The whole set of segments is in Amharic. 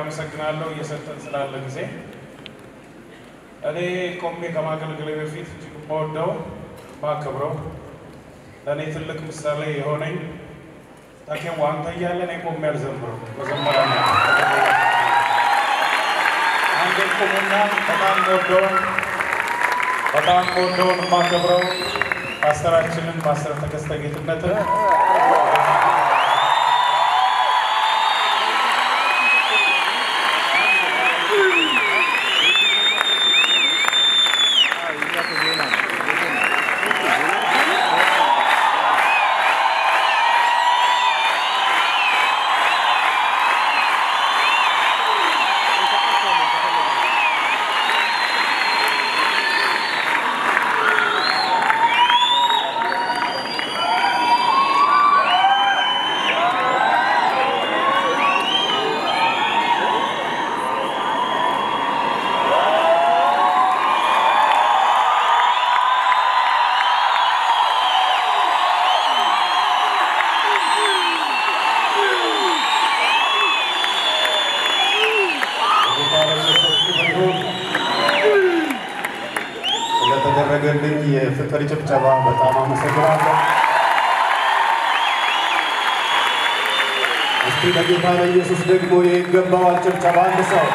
አመሰግናለሁ እየሰጠን ስላለ ጊዜ። እኔ ቆሜ ከማገልገሌ በፊት እጅግ የምወደው ማከብረው ለእኔ ትልቅ ምሳሌ የሆነኝ ታኬዋ አንተ እያለ እኔ ቆሜ አልዘምርም። መዘመሪያ ነው። አንድ ቁሙና በጣም ወደውን በጣም ወደውን የማከብረው ፓስተራችንን ፓስተር ተከስተ ጌትነትን ስለተደረገልኝ የፍቅር ጭብጨባ በጣም አመሰግናለሁ። እስቲ ለጌታ ለኢየሱስ ደግሞ ይገባዋል ጭብጨባ አንድ ሰው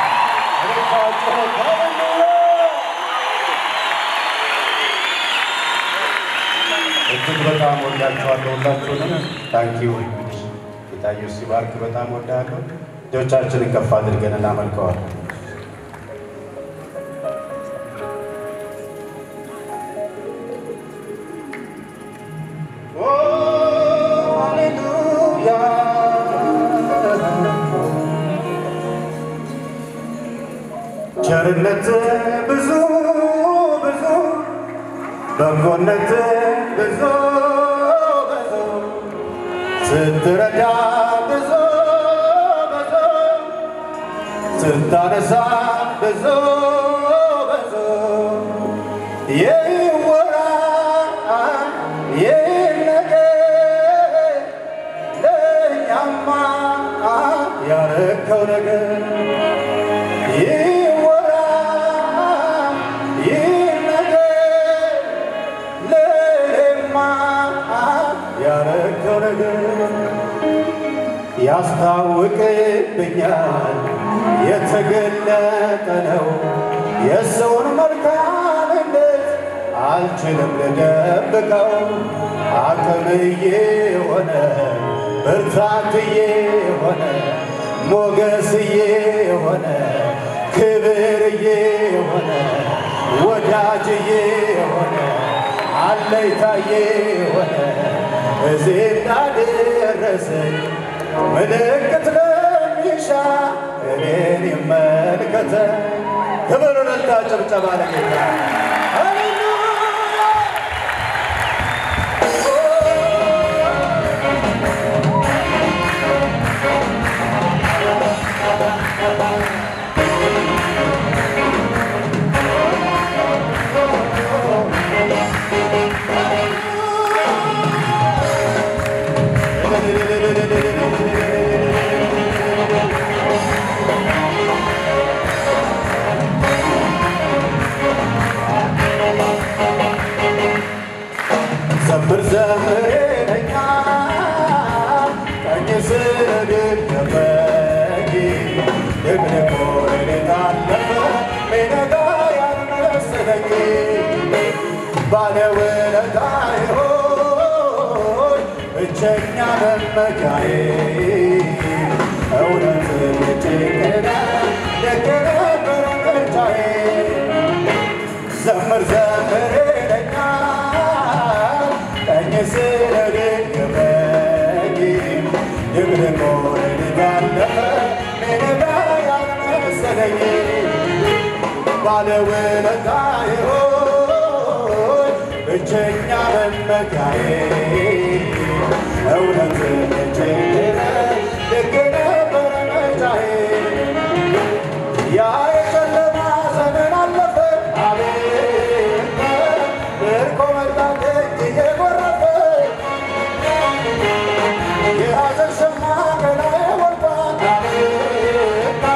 እጅግ በጣም ወዳችኋለሁ ሁላችሁንም። ታንኪዩ ጌታ ኢየሱስ ይባርክ። በጣም ወዳለሁ። እጆቻችንን ከፍ አድርገን እናመልከዋለን። ቸርነት ብዙ ብዙ በጎነት ብዙ ብዙ ስትረዳ ብዙ ብዙ ስታነሳ ብዙ ብዙ ይወራ ይነገር ለእኛማ ያረከው ነገር ይወራ ይነገር ለእኔማ ያረከው ነገር ያስታውቅብኛል የተገለጠ ነው የሰውን መልካምነት አልችልም ልደብቀው አቅምዬ ሆነ ብርታትዬ ሆነ ሞገስዬ ሆነ ክብርዬ ሆነ ወዳጅዬ ሆነ አለይታዬ ሆነ እዚህ እንዳደረሰኝ ምልክት ለሚሻ እኔን ይመልከተ ክብር ረታ ጭብጨባ ለጌታ ሃሌሉያ ዘምር ዘምር ለኛ ቀኝ ስለደገፈኝ ደግነቆ ሌሊት አለፈ ሜነጋ ያልመሰለኝ ባለውለታዬ ሆይ ብቸኛ መመኪያዬ እውነት ልጭቅነ ደገነበረ ምርጫዬ ዘምር ዘምር ይለኛል ቀኝ ስለደገፈኝ ድብልቆ ሌሊት አለፈ ሜዳ ያልመሰለኝ ባለውለታዬ ሆይ ብቸኛ መመኪያዬ እውነት ልጭቅነ ደግ ነበረ ምርጫዬ ያ የጨለማ ዘመን አለፈ አቤት ምርኮ መጣልኝ እየጎረፈ የሐዘን ሸማ ከላዬ ወርዷል አቤት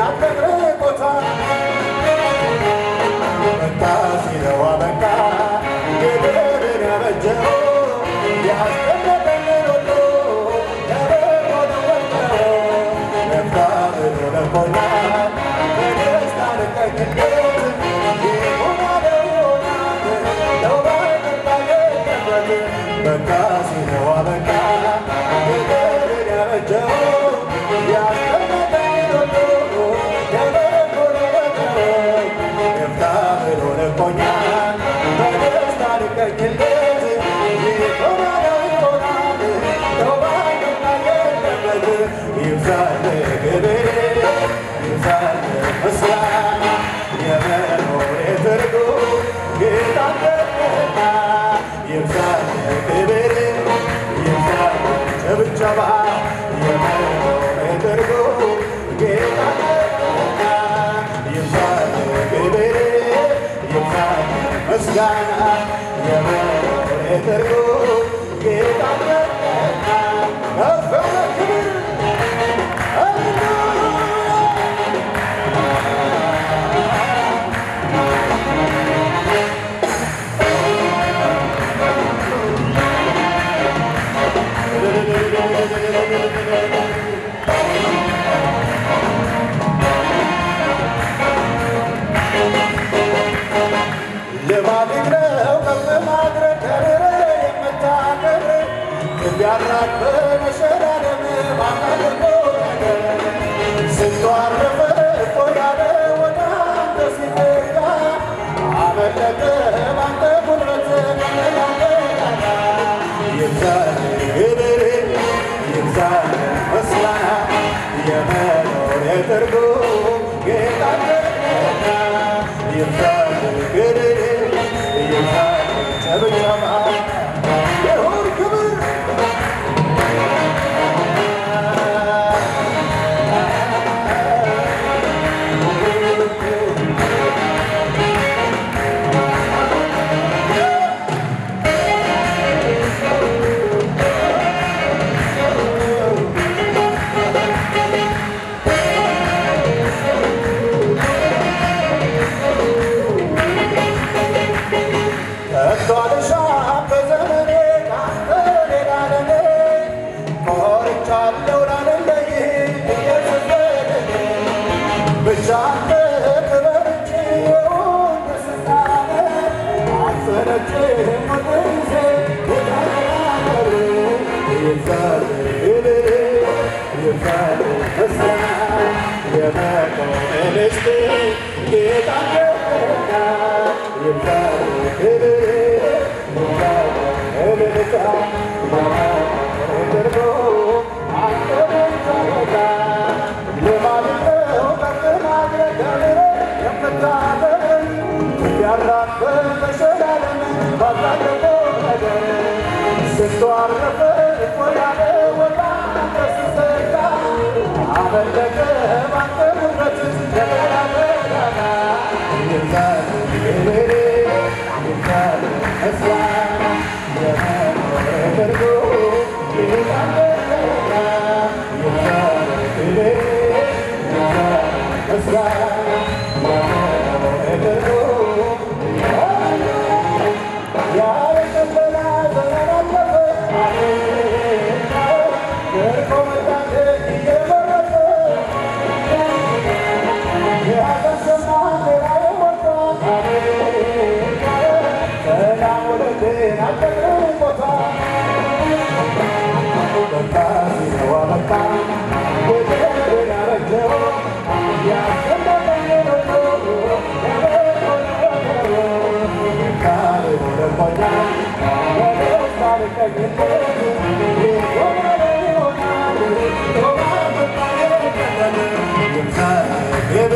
አጥለቅልቆታል። በቃ ሲለው አበቃ ግብርን ያበጀው ያስቀመጠልን ሁሉ ለበጎ ነው ወጥተው ነፍታ ብሎ ለቆናል በደስታ ልቀቅለት ይሆናል ይሆናል ነው ባይገባበት በቃ ሲለው አበቃ ግብርን ያበጀው ያስቀመጠልን ሁሉ ለበጎ ነው ወጥተው ነፍታ ብሎ ለቆኛል በደስታ ልቀቅለት ይሆናል ይሆናል ነው ባይገባበት ይብዛል ክብር ይብዛል ምስጋና የመኖሬ ትርጉም ጌታ ነህና ይብዛል ክብር ይብዛል ጭብጨባ የመኖሬ ትርጉም ጌታ ነህና ይብዛል ክብር ይብዛል ምስጋና የመኖሬ ትርጉም ጌታ ነህና ከፍ ያለ ክብር ልማድህ ነው ከፍ ማድረግ ከብር የምታከብር ልብ ያራቅ በመሸላለም ባታደርጎ ነገር ስንቱ አረፈ እኮ ያለ ወደ አንተ ሲጠጋ አመለጠ ባንተ ጉልበት ያንተ ይብዛል ክብር ይብዛል ምስጋና የመኖር ትርጉም ጌታ ነህና ይብዛል ክብር ይብዛል ጭብጨባ ይሁን ክብር ከቶ አልሻም በዘመኔ ካንተ ሌላ ለኔ ኮርቻለሁ ላለለይ ኢየሱስ በደሌ ብቻ አንተ ክበር እንጂ የሆን ደስታነ አልሰለችህም ሁል ጊዜ ውዳር ይብዛል ክብር ይብዛል ምስጋና የመቆም ልስት ጌታ ነህና ይብዛል ክብር ይብዛል እልልታ ተደርጎ አንተ ብቻ ጌታ ልማድህ ነው ከፍ ማድረግ ከምር የምታበል ያራቅ በመሸላለም ባታደርገው ነገር ስንቱ አረፈ እኮ ያለ ወጣ አንተ ስትዘጋ አመለጠ ባንተ ጉልበት እንደገና በዳና ይብዛል ክብር ይብዛል ምስጋና የመኖር ትርጉም ጌታ ነህና ይብዛል ክብር ይብዛል ምስጋና የመኖር ትርጉም ያለ ቀበላ ዘመን አለፈ ደርቆ መጣት እየመረጠ ክብር